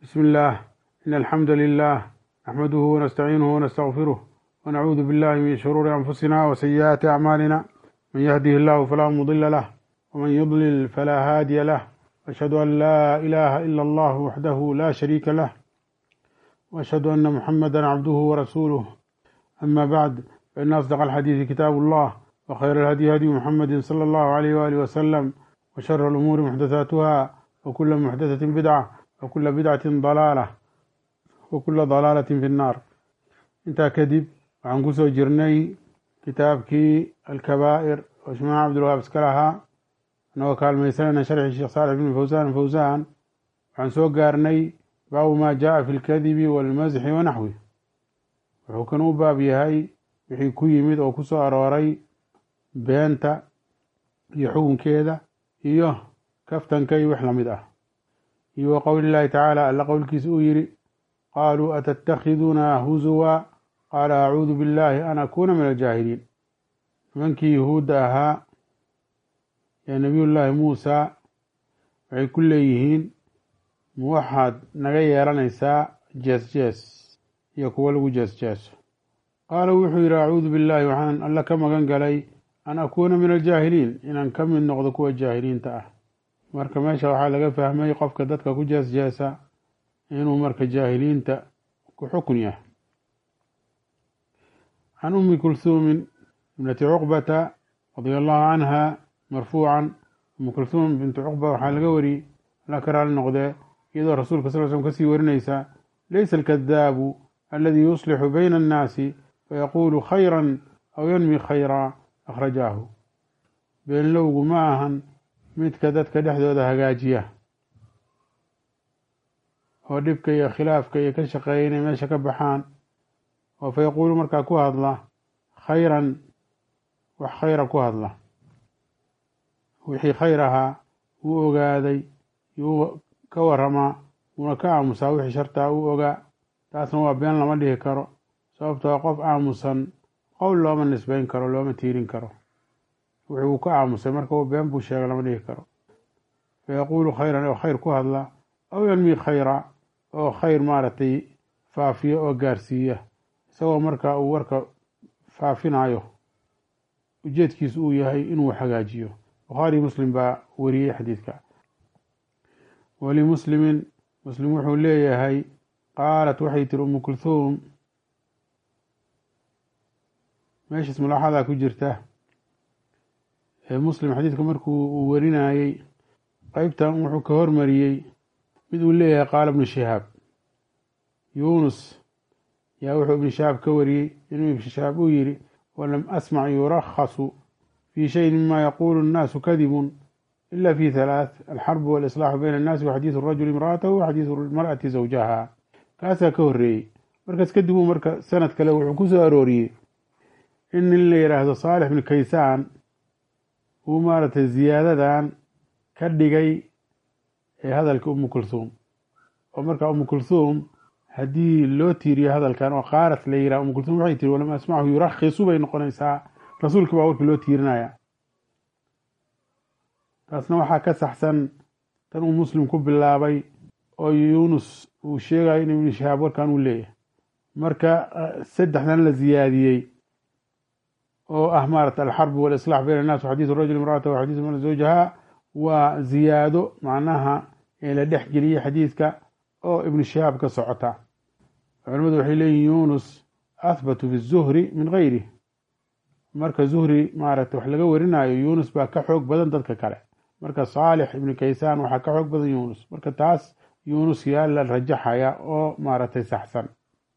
بسم الله إن الحمد لله نحمده ونستعينه ونستغفره ونعوذ بالله من شرور أنفسنا وسيئات أعمالنا من يهده الله فلا مضل له ومن يضلل فلا هادي له أشهد أن لا إله إلا الله وحده لا شريك له وأشهد أن محمدا عبده ورسوله أما بعد فإن أصدق الحديث كتاب الله وخير الهدي هدي محمد صلى الله عليه وآله وسلم وشر الأمور محدثاتها وكل محدثة بدعة وكل بدعة ضلالة وكل ضلالة في النار intaa kadib waxaan kusoo jirnay kitaabkii alkabaa'ir oo shimaaca cabdilwahaab iska lahaa anagoo kaalmaysanayna sharxii sheekh saalix bn fawsaan fawsaan waxaan soo gaarnay baabu maa jaaa fi lkadibi walmasxi wanaxwi wuxuu kan u baab yahay wixii ku yimid oo kusoo arooray beenta iyo xukunkeeda iyo kaftanka iyo wax lamid ah iyo wa qowli llaahi tacaala alla qowlkiisa uu yidhi qaaluu atattakhiduuna huzuwa qaala acuudu biاllaahi an akuuna min aljaahiliin nimankii yuhuudda ahaa ee nebiyullaahi muusa waxay ku leeyihiin ma waxaad naga yeelanaysaa jees jees iyo kuwo lagu jees jeeso qaala wuxuu yidhi acuudu billaahi waxaan alla ka magan galay an akuuna min aljaahiliin inaan ka mid noqdo kuwa jaahiliinta ah marka meesha waxaa laga fahmay qofka dadka ku jees jeesa inuu marka jaahiliinta ku xukun yahay can umi kulhuumin ibnati cuqbata radia allahu canha marfuucan umu kulhuum bintu cuqba waxaa laga wariyey alla ka raali noqdee iyadoo rasuulka sal slm kasii warinaysa laysa alkadaabu aladi yuslixu bayna annaasi fayaquulu khayra aw yanmi khayra akhrajaahu beenlowgu ma ahan midka dadka dhexdooda hagaajiya oo dhibka iyo khilaafka iyo ka shaqeeya inay meesha ka baxaan oo fa yaquulu markaa ku hadla khayran wax khayra ku hadla wixii khayr ahaa wuu ogaaday yuu ka waramaa wuuna ka aamusaa wixii shartaa uu ogaa taasna waa been lama dhihi karo sababtoo qof aamusan qowl looma nisbeyn karo looma tiirin karo wixii uu ka aamusay marka been buu sheegay lama dhihi karo fa yaquulu khayran oo khayr ku hadla aw yanmi khayra oo khayr maaragtay faafiya oo gaarsiiya isagoo markaa uu warka faafinayo ujeedkiisu uu yahay inuu hagaajiyo bukhaari muslim baa wariyey xadiidka walimuslimin muslim wuxuu leeyahay qaalat waxay tiri umu kulhuum meeshaas mulaaxadaa ku jirta ee muslim xadiidka markuu uu warinayey qeybtan wuxuu ka hormariyey mid uu leeyahay qaala ibnu shihaab yuunus yaa wuxuu ibnu shihaab ka wariyey inuu ibnu shihaab uu yidhi walam asmac yurakhasu fii shayin mima yaquulu الnaasu kadibun ila fi halaath alxarbu walislaaxu bayna annaasi waxadiidu rajuli imra'atahu waxadiidu lmar'ati zawjaha kaasaa ka horreeyey markaas kadib uu marka sanad kale wuxuu ku soo arooriyey in nin la yidhaahdo saalix bnu kaysaan uu maaragtay ziyaadadan ka dhigay ee hadalka umu kulhuum oo markaa umu kulhuum haddii loo tiiriyo hadalkan oo qaarat la yiraha umu kulhuum waxay tiri walam asmachu yurakhisu bay noqonaysaa rasuulka baa warka loo tiirinaya taasna waxaa ka saxsan tan uu muslim ku bilaabay oo yuunus uu sheegayo in ibnu shahaab warkan uu leeyahay marka saddexdan la ziyaadiyey oo ah maarata alxarbu walislaax bayn annas waxadiidu rajul imraata waxadiidu mar zawjaha waa ziyaado macnaha la dhex geliyey xadiidka oo ibnu shihaab ka socota culamadu waxay leeyihin yunus ahbatu fi zuhri min gayri marka zuhri maaragtay wax laga warinayo yunus baa ka xoog badan dadka kale marka saalix ibnu kaysaan waxaa ka xoog badan yunus marka taas yunus yaa la rajaxaya oo maaragtay saxsan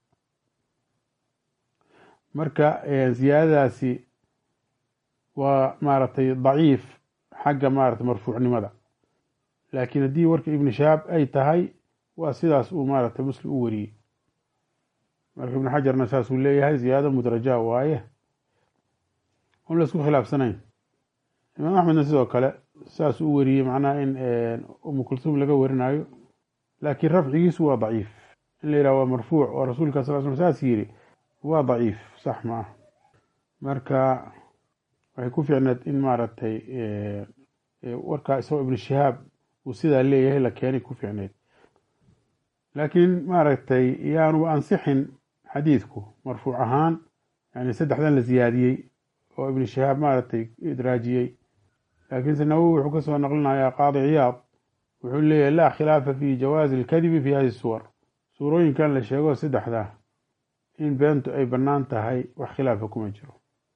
marka ziyaadadaasi waa maaragtay daciif xagga maarata marfuucnimada laakiin haddii warka ibnu shahaab ay tahay waa sidaas uu maaragtay muslim u wariyey marka ibnu xajarna saasuu leeyahay ziyaado mudraja waaye on laisku khilaafsanayn imaam axmedna sidoo kale saas u wariyey macnaha in umu kulhuum laga warinayo laakiin rafcigiisu waa daciif in la yidhaha waa marfuuc oo rasuulka sal sl saas yiri waa daciif sax ma ah marka waxay ku fiicneed in maaragtay warkaa isagoo ibnu shihaab uu sidaa leeyahay la keenay ku fiicneyd laakiin maaragtay yaanu ansixin xadiidku marfuuc ahaan yani saddexdan la siyaadiyey oo ibnu shahaab maaragtay idraajiyey laakiinse nawowi wuxuu ka soo naqlinayaa qaadi ciyaad wuxuu leeyahy laa khilaafa fi jawaazi alkadibi fi hadi suwar suurooyinkan la sheego saddexda in beentu ay bannaan tahay wax khilaafa kuma jiro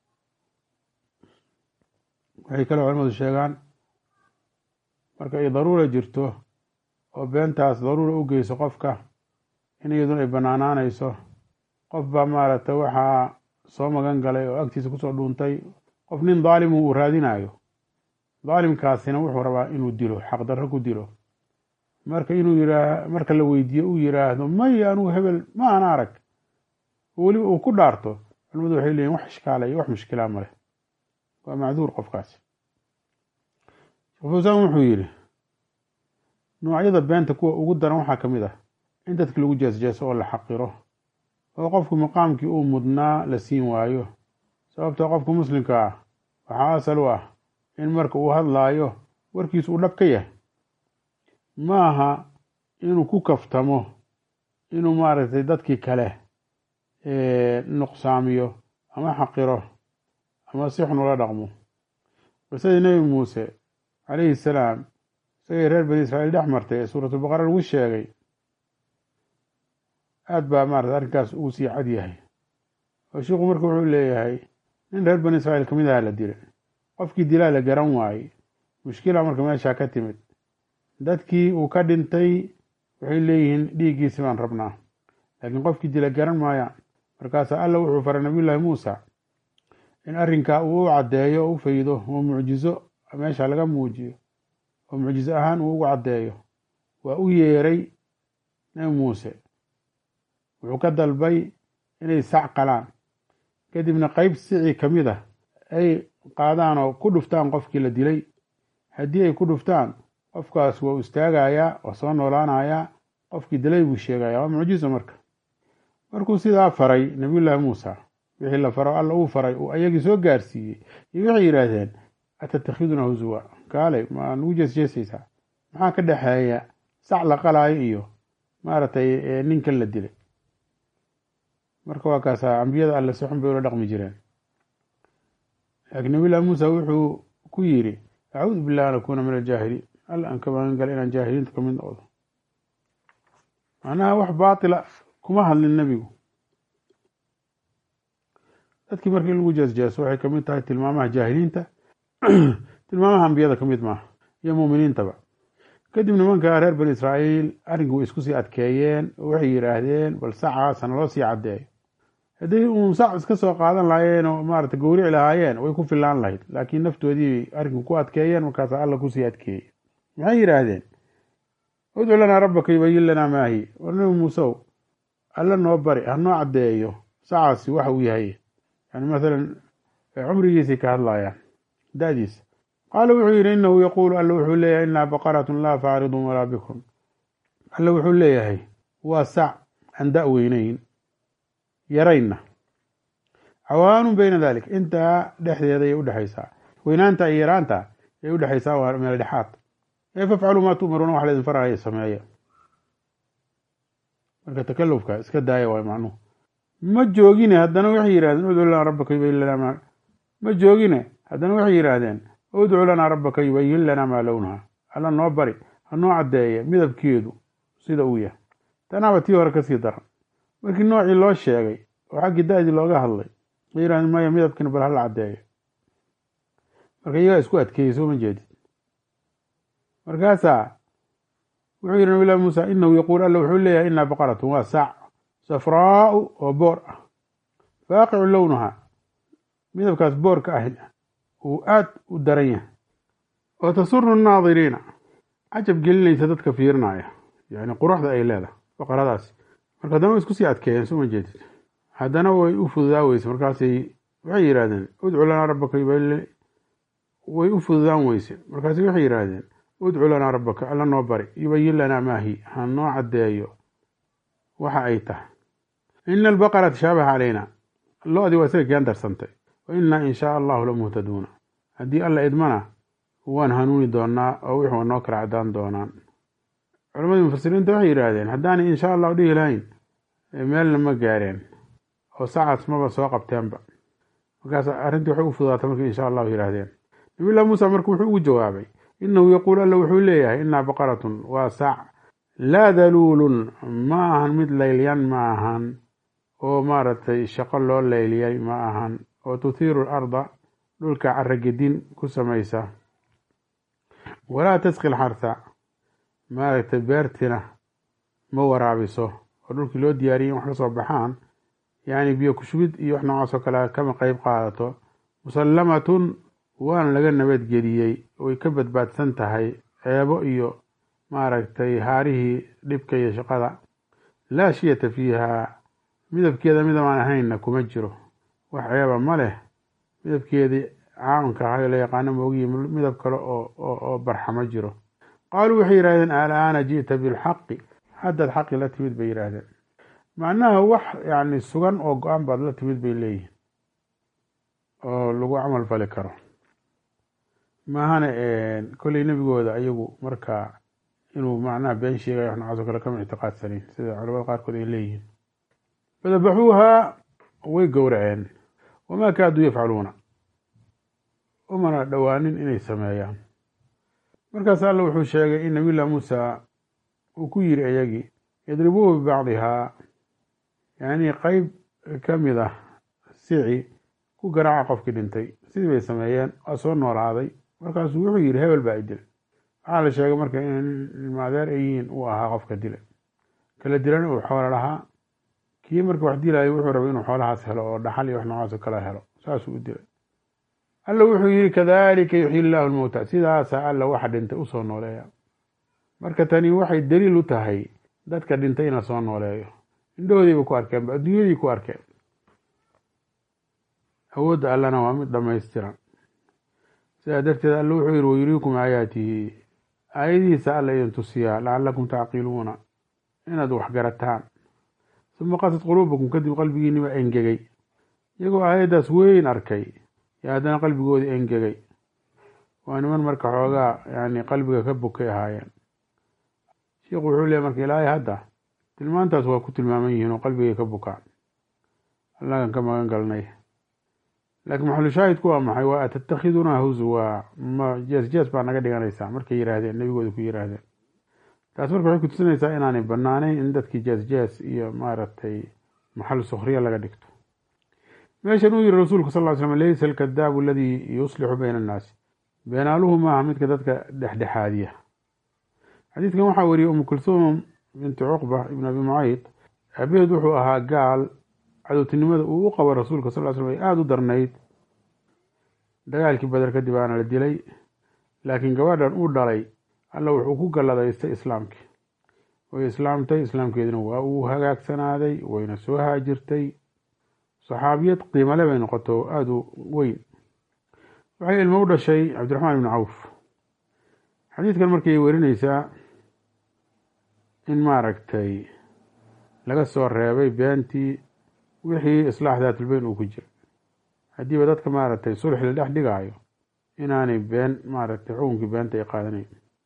waxay kaloo culamadu sheegaan marka ay daruura jirto oo beentaas daruura u geyso qofka in iyaduna ay bannaanaanayso qof baa maaragtay waxaa soo magan galay oo agtiisa kusoo dhuuntay qof nin daalimu uu raadinayo daalimkaasina wuxuu rabaa inuu dilo xaqdarro ku dilo marka inuu yiraa marka la weydiiyo uu yiraahdo may anugu hebel ma aan arag weliba uu ku dhaarto culimadu waxay leeyihin wax ishkaala iyo wax mushkilaa maleh waa macduur qofkaasi sheekh fawsaan wuxuu yidhi noocyada beenta kuwa ugu daran waxaa ka mid ah in dadki lagu jeesjeeso oo la xaqiro oo qofku maqaamkii uu mudnaa la siin waayo sababtoo qofka muslimka ah waxaa asal u ah in marka uu hadlaayo warkiisu uu dhab ka yahay ma aha inuu ku kaftamo inuu maaragtay dadkii kale nuqsaamiyo ama xaqiro ama si xun ula dhaqmo qisadii nebi muuse calayhi salaam isagay reer bani israa'iil dhex martay ee suuratulbaqara lagu sheegay aad baa maarata arrinkaas ugu sii cad yahay oo shiiku marka wuxuu leeyahay nin reer bani israa'iil kamid aha la dilay qofkii dilaa la garan waayey mushkila marka meeshaa ka timid dadkii uu ka dhintay waxay leeyihiin dhiiggiisi baan rabnaa laakiin qofkii dila garan maayaan markaasaa alla wuxuu faray nabiyullaahi muusa in arrinkaa uu u caddeeyo o u faydo oo mucjizo meesha laga muujiyo oo mucjizo ahaan uu ugu caddeeyo waa u yeeray nebi muuse wuxuu ka dalbay inay sac qalaan kadibna qeyb sicii ka mid ah ay qaadaan oo ku dhuftaan qofkii la dilay haddii ay ku dhuftaan qofkaas waa u istaagayaa waa soo noolaanayaa qofkii dilay buu sheegaya waa mucjizo marka markuu sidaa faray nabiyullaahi muusa wixii la faro alla uu faray uu ayagii soo gaarsiiyey iyo waxay yidhaahdeen atatakhiduna huzuwa kaalay ma nagu jeesjeesaysaa maxaa ka dhexeeya sac la qalaayo iyo maaragtay ninkan la dilay marka waa kaasa ambiyada alle si xun bay ula dhaqmi jireen laakiin nabiyullahi muusa wuxuu ku yidhi acuudu billahi an akuuna min aljaahiliin alla aan ka magan gala inaan jaahiliinta kamid noqdo macnaha wax baatila kuma hadlin nebigu dadkii markii in lagu jeesjeeso waxay kamid tahay tilmaamaha jaahiliinta tilmaamaha ambiyada kamid maaha iyo muuminiintaba kadib nimanka reer bani israa'iil arrinkii way isku sii adkeeyeen oo waxay yidhaahdeen bal sacaasa naloo sii caddeeyo hadday uun sac iska soo qaadan lahaayeen oo maarata gowrici lahaayeen way ku filaan lahayd laakiin naftoodii arrinku ku adkeeyeen markaasa alla kusii adkeeyey maxay yidhaahdeen udcu lanaa rabbaka yubayin lanaa maahi war nabi muusew alla noo bari ha noo caddeeyo sacaasi waxa uu yahay yani mathalan cumrigiisay ka hadlayaan da-diisa qaala wuxuu yidhi inahu yaquulu alla wuxuu leeyahay inaa baqaratun laa faaridun walaa bikun alla wuxuu leeyahay waa sac aan da' weynayn yarayna cawaanun beyna dalik intaa dhexdeeda ayay udhexaysaa weynaanta iyo yaraanta ayay udhexaysaa waa meel dhexaad ee fafcaluu maa tu'maruuna wax laydin faraya sameeya marka takalufka iska daaya waay macnuhu ma joogine haddana waxay yidhahdeen udcu lanaa rabbaka yubayin lanaa maa ma joogine haddana waxay yidhaahdeen udcu lanaa rabbaka yubayin lanaa maa lownaha alla noo bari ha noo caddeeya midabkeedu sida uu yahay tanaaba tii hore kasii daran markii noocii loo sheegay oo xaggii da-dii looga hadlay ay yidhahdeen maya midabkiina bal hala caddeeyo marka iyagaa isku adkeeyey soo ma jeedid markaasaa wuxuu yidhi nabilahi muusa inahu yaquul alla wuxuu leeyahay inaa baqaratun waa saac safraau oo boor ah faaqicu lownaha midabkaas boorka ah uu aad u daran yahay oo tasuru nnaadiriina cajab gelinaysa dadka fiirinaya yani quruxda ay leedahay baqaradaasi marka haddana way isku sii adkeeyeen soo ma jeedid haddana way u fududaa weyse markaasay waxay yidhahdeen udcu lanaa rabbaka way u fududaan weyse markaasi waxay yidhaahdeen udcu lanaa rabbaka alla noo bari yubayin lanaa maahi ha noo caddeeyo waxa ay tahay ina albaqara tashaabaha calayna lo-dii waa isaga keen darsantay wa innaa in shaa allahu lamuhtaduuna haddii alla idmana waan hanuuni doonaa oo wixii waa noo kala cadaan doonaan culammadii mufasiriinta waxay yidhaahdeen haddaanay insha allah dhihi lahayn meelna ma gaareen oo sacaas maba soo qabteenba markaas arrintii waxay u fududaatay markii insha allahu yidhaahdeen nabiyllah muusa marka wuxuu ugu jawaabay inahu yaquul alla wuxuu leeyahay inaa baqaratun waa sac laa daluulun ma ahan mid laylyan ma ahan oo maaragtay shaqo loo layliyay ma ahan oo tuthiiru larda dhulka caragedin ku samaysa walaa tasqi lxarsa maaragtay beertina ma waraabiso oo dhulkii loo diyaariyay in wax ka soo baxaan yacni biyo kushubid iyo wax noocaas oo kale kama qeyb qaadato musallamatun waana laga nabadgeliyey way ka badbaadsan tahay ceebo iyo maaragtay haarihii dhibka iyo shaqada laa shiyata fiiha midabkeeda midabaan ahaynna kuma jiro wax ceeba ma leh midabkeedii caamka ahay la yaqaano moogiyi midab kale oo barxa ma jiro qaaluu waxay yidhahdeen alaana ji'ta bilxaqi haddaad xaqi la timid bay yidhaahdeen macnaha wax yani sugan oo go-aan baad la timid bay leeyihin oo lagu camal fali karo maahana kolley nebigooda ayagu markaa inuu macnaha been sheegaya wax noocaas oo kale kama ictiqaadsanayn sida culamada qaarkood ay leeyihiin fadabaxuuhaa way gowraceen wamaa kaaduu yafcaluuna umana dhowaanin inay sameeyaan markaas alla wuxuu sheegay in nabiyullah muusa uu ku yiri iyagii yadribuuhu bibacdihaa yacnii qeyb ka mid ah sici ku garaaca qofkii dhintay sidii bay sameeyeen waa soo noolaaday markaasuu wuxuu yidhi hebel baa i dilay waxaa la sheegay marka in ilmaadeer ay yihiin uu ahaa qofka dilay kala dilana uu xoolo lahaa kii marka wax dilayo wuxuu rabay inuu xoolahaas helo oo dhaxal iyo wax noocaas oo kale helo saasuu u dilay alla wuxuu yihi kadalika yuxyi illaahu lmowta sidaasaa alla waxa dhintay usoo nooleeya marka tani waxay daliil u tahay dadka dhintay in la soo nooleeyo indhahoodiiba ku arkeen adduunyadii ku arkeen awoodda allana waa mid dhamaystiran sidaa darteed alla wuxuu yihi wayuriikum aayaatihi aayadihiisa alla idin tusiyaa lacalakum tacqiluuna inaad wax garataan uma qasad quluubakum kadib qalbigiiniba engegay iyagoo aayaddaas weyn arkay yo haddana qalbigoodii engegay waa niman marka xoogaa yani qalbiga ka bukay ahaayeen sheikhu wuxuu leey marka ilaahay hadda tilmaantaas waa ku tilmaaman yihiin oo qalbigay ka bukaan allagan ka magan galnay laakiin maxalushaahidku waa maxay waa atattakiduna huzwa ma jees jees baa naga dhiganaysaa markay yihaahdeen nebigooda ku yihaahdeen taas marka waxay kutusinaysaa inaanay banaanayn in dadkii jees jees iyo maaragtay maxal sukhriya laga dhigto meeshan uu yihi rasuulku sal ly slm laysa alkadaabu aladii yuslixu bayna annaasi beenaaluhu maaha midka dadka dhexdhexaadiya xadiidkan waxaa wariyey umu kulsuum binti cuqba ibn abi mucayd aabaheed wuxuu ahaa gaal cadowtinimada uu u qabo rasuulka sal ly slm ay aada u darnayd dagaalkii bader kadib aana la dilay laakiin gabadhan uu dhalay alla wuxuu ku galladaystay islaamkii way islaamtay islaamkeedina waa uu hagaagsanaaday wayna soo haajirtay saxaabiyad qiimale bay noqoto oo aada u weyn waxay ilmo u dhashay cabdiraxmaan ibni cawf xadiidkan markay werineysaa in maaragtay laga soo reebay beentii wixii islaax daatulbeyn uu ku jira haddiiba dadka maaragtay sulx la dhex dhigaayo inaanay been maaragtay xukunkii beenta ay qaadanayn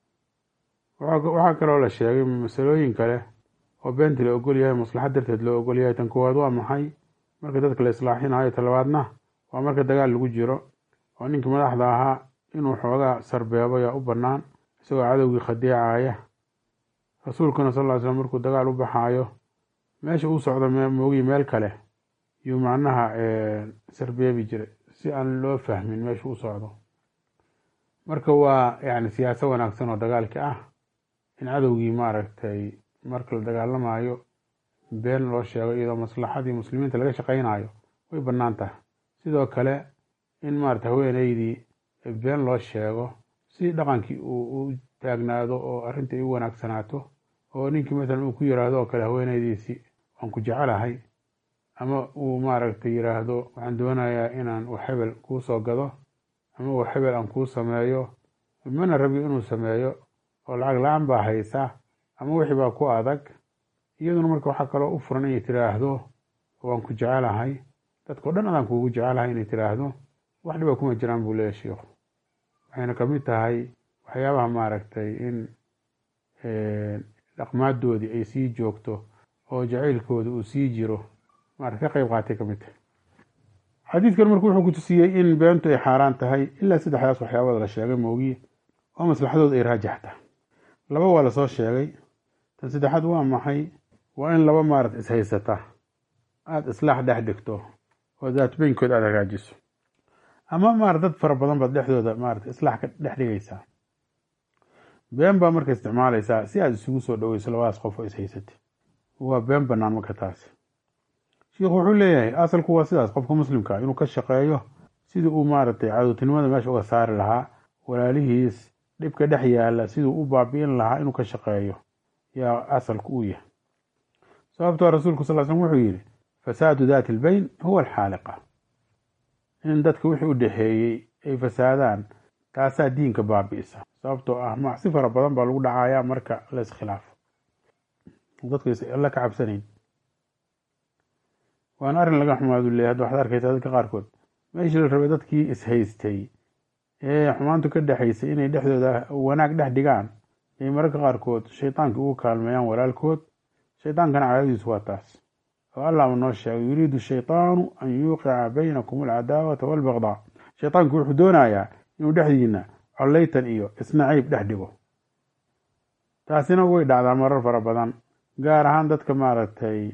waxaa kaloo la sheegay masalooyin kale oo beentii la ogol yahay maslaxad darteed loo ogol yahay tan koowaad waa maxay marka dadka la islaaxinayo talabaadna waa marka dagaal lagu jiro oo ninkii madaxda ahaa inuu xoogaa sarbeebo yaa u bannaan isagoo cadowgii khadeecaya rasuulkuna sal ly slm markuu dagaal u baxaayo meesha uu socdo moogiyi meel kale yuu macnaha sarbeebi jiray si aan loo fahmin meesha u socdo marka waa yani siyaaso wanaagsan oo dagaalki ah in cadowgii maaragtay marka la dagaalamayo been loo sheego iyadoo maslaxadii muslimiinta laga shaqaynayo way bannaan tahay sidoo kale in maarata haweeneydii been loo sheego si dhaqankii uu u taagnaado oo arrinta ay u wanaagsanaato oo ninkii masalan uu ku yiraahdo oo kale haweeneydiisi waan ku jecelahay ama uu maaragtay yiraahdo waxaan doonayaa inaan wax hebel kuu soo gado ama wax hebel aan kuu sameeyo mana rabi inuu sameeyo oo lacag la-aan baa haysa ama wixii baa ku adag iyaduna marka waxaa kaloo u furan inay tiraahdo waan ku jecelahay dadkao dhan adaan kuugu jecelahay inay tiraahdo wax dhiba kuma jiraan buu leeya sheikhu waxayna kamid tahay waxyaabaha maaragtay in dhaqmaadoodii ay sii joogto oo jacaylkooda uu sii jiro maarata ka qeyb qaatay ka mid tahay xadiidkan marka wuxuu ku tusiyey in beentu ay xaaraan tahay ilaa saddexdaas waxyaabada la sheegay moogiye oo maslaxadooda ay raajaxta laba waa lasoo sheegay tan saddexaad waa maxay waa in laba maarata ishaysata aada islaax dhex dhigto oo daatbeynkood aada hagaajiso ama maarata dad fara badan baad dhexdooda maarata islaax ka dhex dhigaysaa been baa marka isticmaalaysaa si aada isugu soo dhoweyso labadaas qof oo ishaysatay waa been banaan marka taasi shiikhu wuxuu leeyahay asalku waa sidaas qofka muslimka inuu ka shaqeeyo sidii uu maaragtay cadowtinimada meesha uga saari lahaa walaalihiis dhibka dhex yaala siduu u baabi'in lahaa inuu ka shaqeeyo yaa asalku u yahay sababtoo rasuulku sal slm wuxuu yidhi fasaadu daati albeyn huwa alxaaliqa in dadka wixii u dhexeeyey ay fasaadaan taasaa diinka baabi'isa sababtoo ah macsi fara badan baa lagu dhacayaa marka la iskhilaafo dadku alla ka cabsanayn waana arrin laga xumaadu leeyahy hadda waxaad arkaysaa dadka qaarkood meeshii la rabay dadkii ishaystay ee xumaantu ka dhexaysay inay dhexdooda wanaag dhex dhigaan ay mararka qaarkood shaytaankii ugu kaalmeeyaan walaalkood shaytaankana caadadiisu waa taas oo allahba noo sheegay yuriidu shaytaanu an yuuqica baynakum alcadaawata waalbaqdaa shaytaanku wuxuu doonayaa inuu dhexdiina collaytan iyo isnaciib dhex dhigo taasina way dhacdaa marar fara badan gaar ahaan dadka maaragtay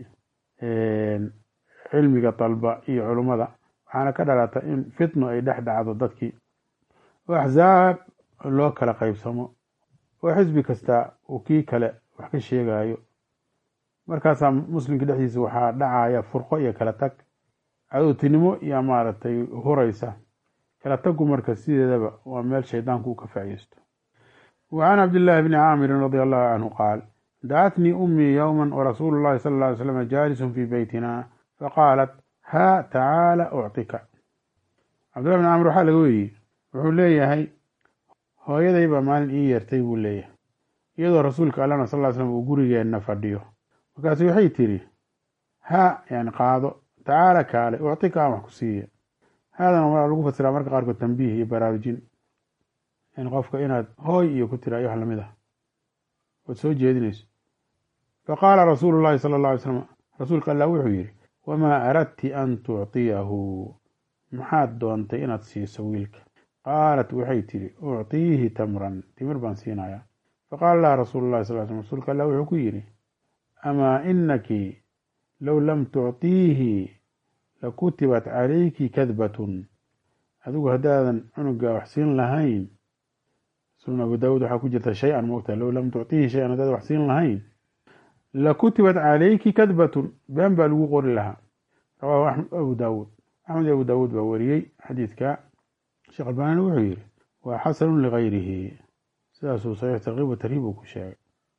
cilmiga dalba iyo culummada waxaana ka dhalata in fitno ay dhex dhacdo dadkii oo axsaab loo kala qaybsamo oo xisbi kasta uu kii kale wax ka sheegayo markaasaa muslimka dhexdiisa waxaa dhacaya furqo iyo kala tag cadowtinimo iyo maaragtay huraysa kala taggu marka sideedaba waa meel shaydaanku uu ka faa'iisto wa can cabdillaahi bni caamirin radia allahu canhu qaal dacatnii ummii yowma warasuulu llahi sala alla ly slam jaalisun fii beytina faqaalat haa tacaala uctika cabdillahi bni caamir waxaa laga weriyey wuxuu leeyahay hooyaday baa maalin ii yeertay buu leeyahay iyadoo rasuulka allana sal ly slam uu gurigeenna fadhiyo markaasu waxay tidhi haa yani qaado tacaala kaale uctika aan wax ku siiya haadana waa lagu fasiraa marka qaarkood tambiih iyo baraarujin in qofka inaad hooy iyo ku tira iyo wax lamid ah ood soo jeedinayso faqaala rasuulu llahi sala alla alay slam rasuulka allah wuxuu yidhi wamaa aradti an tuctiyahu maxaad doontay inaad siiso wiilka qaalat waxay tidhi uctiihi tamran timir baan siinayaa faqaala laha rasuulu llahi sal slm rasuulka allah wuxuu ku yidhi amaa inaki low lam tuctiihi lakutibat calayki kadbatun adigu haddaadan cunuga wax siin lahayn sunan abu daawuud waxaa ku jirta shay-an moogta low lam tuctiihi shay-an haddaadan wax siin lahayn lakutibat calayki kadbatun been baa lagu qori lahaa rawaahu axmed abu daawuud axmed abu daawuud baa wariyey xadiidka sheekh albaanina wuxuu yidhi waa xasanun ligayrihi sidaasuu saxiix tarkiib wa tarhiib uu ku sheegay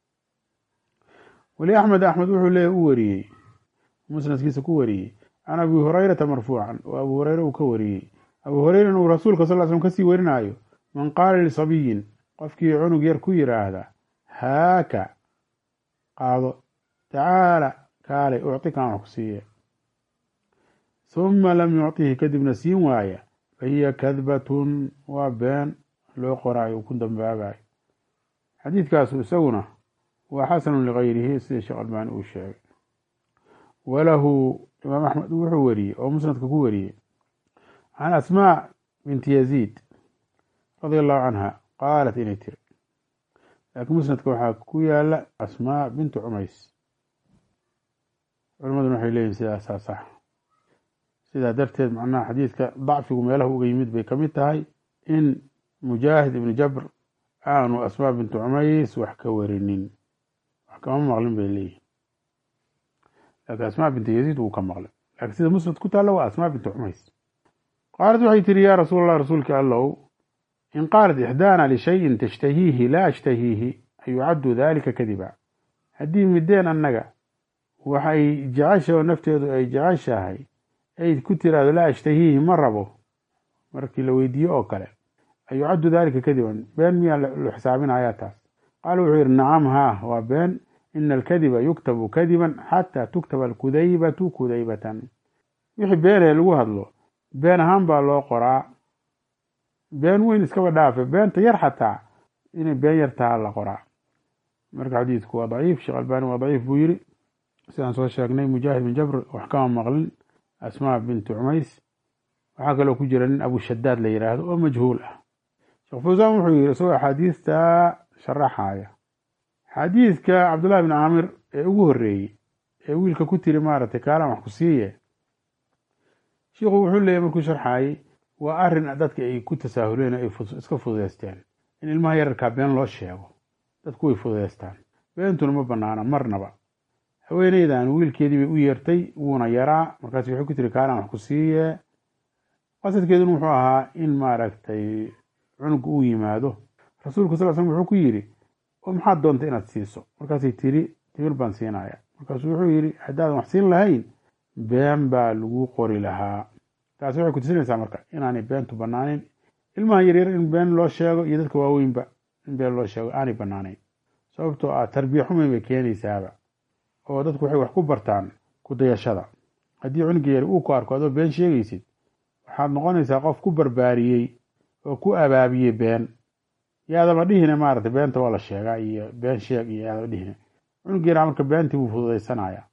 weli axmed axmed wuxuu leeya u wariyey musnadkiisa ku wariyey can abi hurayrata marfuucan oo abu hureyre uu ka wariyey abu hureyren uu rasuulka sal slm kasii warinaayo man qaala lisabiyin qofkii cunug yar ku yiraahda haaka qaado tacaala kaalay uctikaan wax ku siiye huma lam yuctihi kadibna siin waaya fa hiya kadbatun waa been loo qoraayo uu ku dambaabayo xadiidkaasu isaguna waa xasanu ligayrihi sida sheekh albaani uu sheegay walahu imaam axmed wuxuu wariyey oo musnadka ku wariyey can asmaa binti yaziid radia allahu canha qaalat inay tiri laakiin musnadka waxaa ku yaala asmaa bintu cumays culimaduna waxay leeyihin sidaasaa sax sidaa darteed macnaha xadiidka dacfigu meelaha uga yimid bay ka mid tahay in mujaahid ibnu jabr aanu asmaa bintu cumays wax ka warinin wax kama maqlin bay leeyihin laakiin asmaa bintu yaziid wuu ka maqlay laakiin sida musnad ku taalla waa asmaa bintu cumays qaalat waxay tihi yaa rasuul allah rasuulka allow in qaalat ixdaana lishayin tashtahiihi laa ashtahiihi ayucaddu dalika kadiba haddii mideen annaga waxay jecesha oo nafteedu ay jeceshahay ay ku tiraahdo laa ashtahiihi ma rabo markii la weydiiyo oo kale ayucaddu dalika kadiban been miyaa lu xisaabinayaa taas qaala wuxuu yidhi nacam haa waa been ina alkadiba yuktabu kadiban xataa tuktaba alkudaybatu kudaybatan wixii beenee lagu hadlo been ahaan baa loo qoraa been weyn iskaba dhaafe beenta yar xataa inay been yar taha la qoraa marka xadiidku waa daciif sheekh albani waa daciif buu yiri sidaan soo sheegnay mujaahid bin jabr wax kama maqlin asmaa bintu cumays waxaa kaloo ku jira nin abushadaad la yidhaahdo oo majhuul ah sheekh fawsaan wuxuu yiri isagoo axaadiista sharaxaya xadiidka cabdullahi bin caamir ee ugu horreeyey ee wiilka ku tiri maaragtay kaalan wax ku siiye shiikhu wuxuu leeyahy markuu sharxaayey waa arrin dadka ay ku tasaahuleen ay iska fududeysteen in ilmaha yararkaa been loo sheego dadku way fududeystaan beentuna ma banaana marnaba haweeneydan wiilkeedii bay u yeertay wuuna yaraa markaas waxay ku tiri kaalan wax ku siiye qasadkeeduna wuxuu ahaa in maaragtay cunug uu yimaado rasuulku sal slm wuxuu ku yidhi oo maxaad doonta inaad siiso markaasay tiri timir baan siinaya markaasuu wuxuu yidhi haddaadan wax siin lahayn been baa lagu qori lahaa taasi waxay kutusinaysaa marka inaanay beentu banaaneyn ilmaha yaryar in been loo sheego iyo dadka waaweynba in been loo sheego aanay banaaneyn sababtoo ah tarbiya xumayn bay keenaysaaba oo dadku waxay wax ku bartaan ku dayashada haddii cunuga yar uu ku arko adoo been sheegaysid waxaad noqonaysaa qof ku barbaariyey oo ku abaabiyey been yaadaba dhihine maaragtay beenta waa la sheegaa iyo been sheeg iyo yaadaba dhihine cunug yaraa marka beentii buu fududaysanaya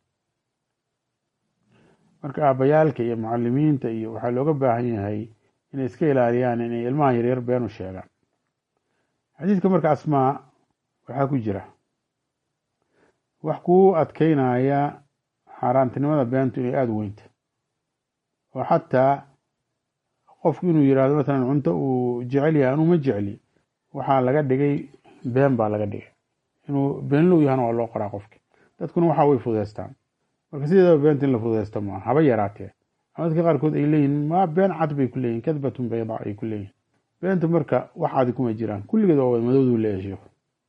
marka aabayaalka iyo mucalimiinta iyo waxaa looga baahan yahay inay iska ilaaliyaan inay ilmaha yaryar been u sheegaan xadiidka marka asmaa waxaa ku jira wax kuu adkeynaya xaaraantinimada beentu inay aada u weynta oo xataa qofku inuu yihahdo matalan cunto uu jecel yahay anuu ma jecli waxaa laga dhigay been baa laga dhigay inuu beenlow yahana waa loo qoraa qofki dadkuna waxaa way fududeystaan marka sideedaba beenta in la fududeysto maaha haba yaraatee ama dadka qaarkood ay leeyihin ma been cad bay ku leeyihin kadbatun bayda ay ku leeyihin beenta marka wax cadi kuma jiraan kulligeed waa wada madowduu leeyahay sheikhu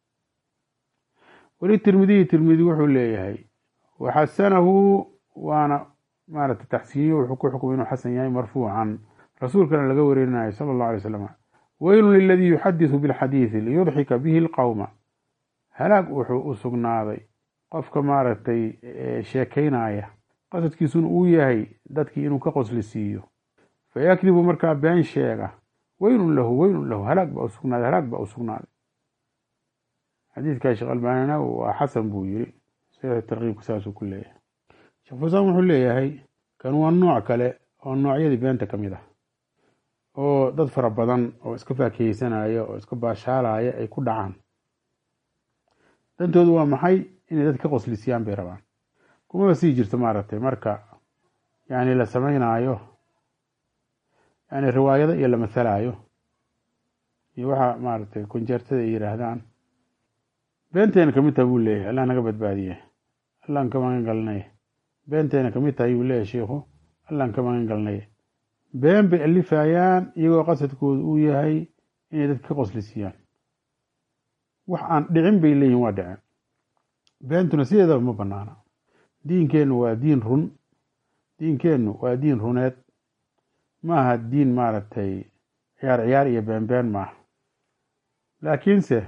weli tirmidiyi tirmidi wuxuu leeyahay waxasanahu waana maaragtay taxsiiniyo wuxuu ku xukumay inuu xasan yahay marfuucan rasuulkana laga wareerinayo sala allahu alay slam weylun liladii yuxadisu bilxadiidi liyudxika bihi lqowma halaag wuxuu u sugnaaday qofka maaragtay sheekaynaya qasadkiisuna uu yahay dadkii inuu ka qosli siiyo fayakdibu markaa been sheega weynun lahu weynun lahu halaag baa usugnaaday halaag baa u sugnaaday xadiidkaa sheekh albaanina waa xasan buu yiri saxiix tarkiibka saasuu ku leeyahay sheekh fusaan wuxuu leeyahay kan waa nooc kale oo noocyadii beenta ka mid ah oo dad fara badan oo iska faakeheysanaya oo iska baashaalaya ay ku dhacaan dantoodu waa maxay inay dad ka qoslisiyaan bay rabaan kumaba sii jirto maaragtay marka yani la sameynaayo yani riwaayado iyo la masalaayo iyo waxa maaragtay konjeertada ay yidhaahdaan beenteena kamid tahay buu leeyahay allah naga badbaadiye allaan ka magan galnay beenteena kamid tahay buu leeyahay sheikhu allaan ka magan galnay been bay alifayaan iyagoo qasadkoodu uu yahay inay dad ka qoslisiyaan wax aan dhicin bay leeyihin waa dhicin beentuna sideedaba ma banaana diinkeennu waa diin run diinkeennu waa diin runeed maaha diin maaragtay ciyaar ciyaar iyo beenbeen maaha laakiinse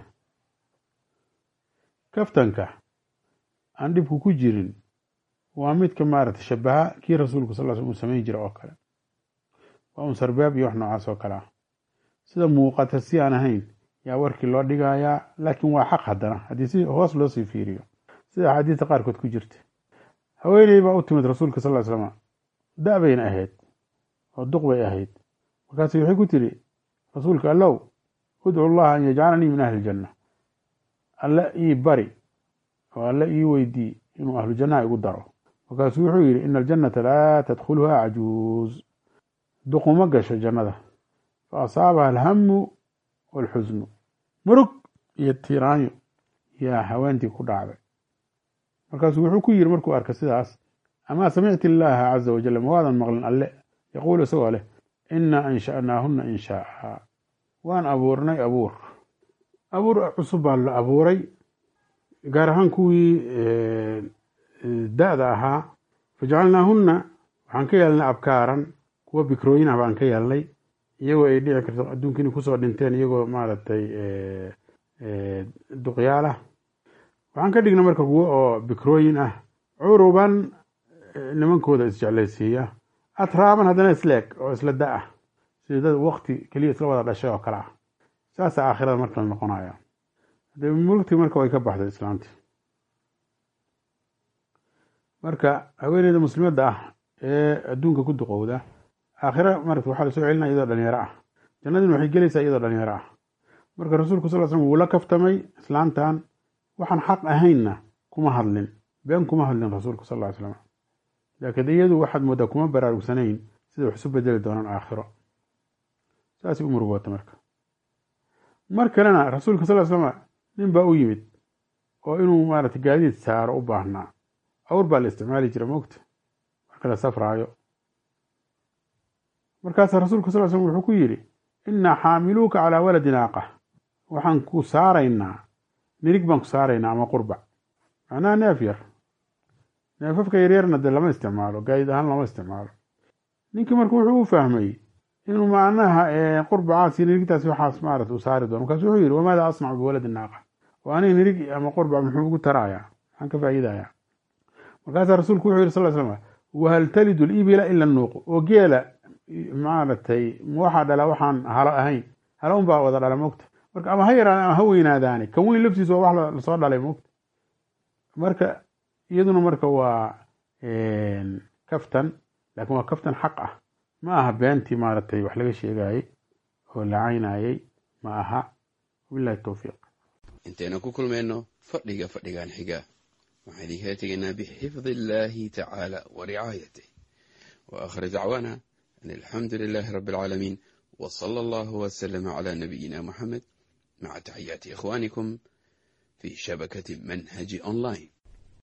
kaftanka aan dhibku ku jirin waa midka maaragtay shabaha kii rasuulku sal sl uu samayn jira oo kale waa un sarbaab iyo wax noocaas oo kale ah sida muuqata si aan ahayn yaa warkii loo dhigayaa laakiin waa xaq haddana haddii si hoos loo sii fiiriyo sida axaadiista qaarkood ku jirta haweeney baa u timid rasuulka sal ly slama da- bayna ahayd oo duq bay ahayd markaasi waxay ku tiri rasuulka allow udcu llaha an yajcalanii min ahli iljanna alle ii bari oo alle ii weydii inuu ahlu jannaha igu daro markaasuu wuxuu yidhi ina aljannata laa tadkhuluha cajuuz duquma gasho jannada fa asaabaha alhamu walxusnu murug iyo tiiraanyo yaa haweentii ku dhacday markaasuu wuxuu ku yidhi markuu arka sidaas amaa samicti illaaha caza wajal ma waadan maqlin alle yaquulu isagoo leh inaa ansha'naahunna inshaaa waan abuurnay abuur abuur cusub baa la abuuray gaar ahaan kuwii da-da ahaa fajacalnaahunna waxaan ka yeelnay abkaaran kuwa bikrooyin ah baan ka yeelnay iyagoo ay dhici karto adduunka inay kusoo dhinteen iyagoo maaragtay duqyaalah waxaan ka dhignay marka kuwo oo bikrooyin ah curuban nimankooda isjeclaysiiya atraaban haddana isleeg oo isla da ah sida dad wakti keliya isla wada dhashay oo kale ah saasa aakhirada marka la noqonaya de mulktii marka way ka baxday islaantii marka haweeneyda muslimadda ah ee adduunka ku duqowda aakhira marata waxaa lasoo celinaya iyadoo dhalinyaro ah jannadina waxay gelaysaa iyadoo dhalinyaro ah marka rasuulku sal slam wuu la kaftamay islaantan waxaan xaq ahaynna kuma hadlin been kuma hadlin rasuulku sal ly slam laakiin iyadu waxaad moodaa kuma baraarugsanayn sida wax isu bedeli doonaan aakhiro saasay u murugoota marka mar kalena rasuulka sal slama nin baa u yimid oo inuu maarata gaadiid saaro u baahnaa awr baa la isticmaali jira mogta marka la safraayo markaasaa rasuulka sal slm wuxuu ku yidhi innaa xaamiluuka calaa waladi naaqa waxaan ku saaraynaa nirig baan ku saaraynaa ama qurbac macnaha neef yar neefafka yaryarna dee lama isticmaalo gaadiid ahaan lama isticmaalo ninkii marka wuxuu u fahmay inuu macnaha qurbacaasi nirigtaasi waxaas maarata uu saari doono markaasu wuxuu yidhi wamaada asnacu biwaladi naaqa oo aniga nirig ama qurbac muxuu ugu tarayaa maxaan ka faa'iidayaa markaasaa rasuulku wuxuu yidhi sal slam wahal talidu libila ila nuuqu oo geela maaragtay waxaa dhala waxaan halo ahayn halo un baa wada dhala mogta marka ama ha yaraadaan ama ha weynaadaani kan weyn laftiisa waa wax lasoo dhalay mogta marka iyaduna marka waa kaftan laakiin waa kaftan xaq ah ma aha beentii maaragtay wax laga sheegayey oo la caynayey ma aha wabilahi towfiiq intaynu ku kulmayno fadhiga fadhigan xiga waxaan idinkala tegaynaa bixifdi illaahi tacaala wa ricaayatih wa aakhir dacwaana an alxamdu lilaahi rabbi alcaalamiin wa sala allahu wasalama calaa nabiyina moxamed maca taxiyaati ikhwaanikum fii shabakati manhaji online